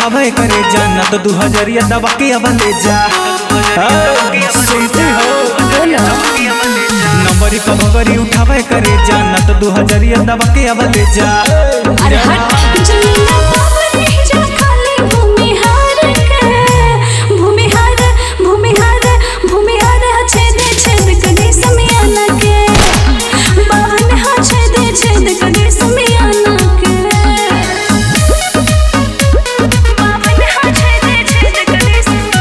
उठावे करे जाना तो दू हजरिया दबा के अब ले जा हाँ, सुनती हो नंबरी पर भगरी उठावे करे जाना तो दू हजरिया दबा के अब ले जा अरे हट जमीना पावन नहीं जा खाली भूमिहार के भूमिहार भूमिहार भूमिहार हा छेद छेद कदी समियाना के पावन हा छेद छेद कदी समियाना के पावन हा छेद छेद कदी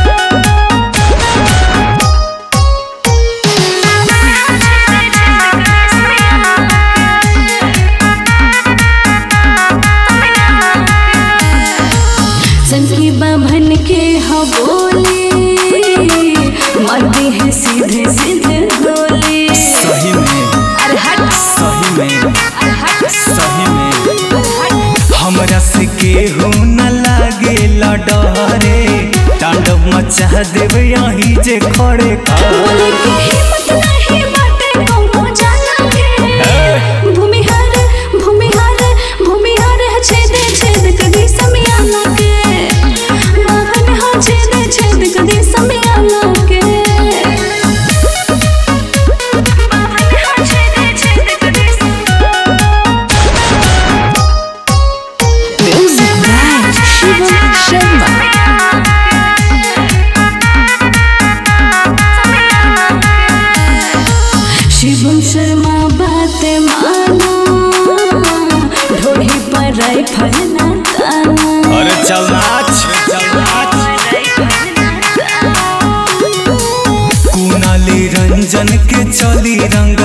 चंकी बाभन के हबोले मरते हैं सीधे सीधे गोले सही में अरे हट सही में अरे हट सही में अरे हट हमरा से केहू न लागे डरे तांडव मचा देवे यही जे खड़े खड़े बोले की हिम्मत नहीं बाटे कौनो जाना के भूमिहार भूमिहार भूमिहार है छेद छेद कदी समियाना के बाभन हा छेद छेद कदी समियाना के बाभन हा छेद छेद कदी Music by Shivam Sharma. Shivam Sharma बात माना ढोढ़ी पर राइफल ना ताना अरे चल नाच चल नाच कुनाली रंजन के चली रंग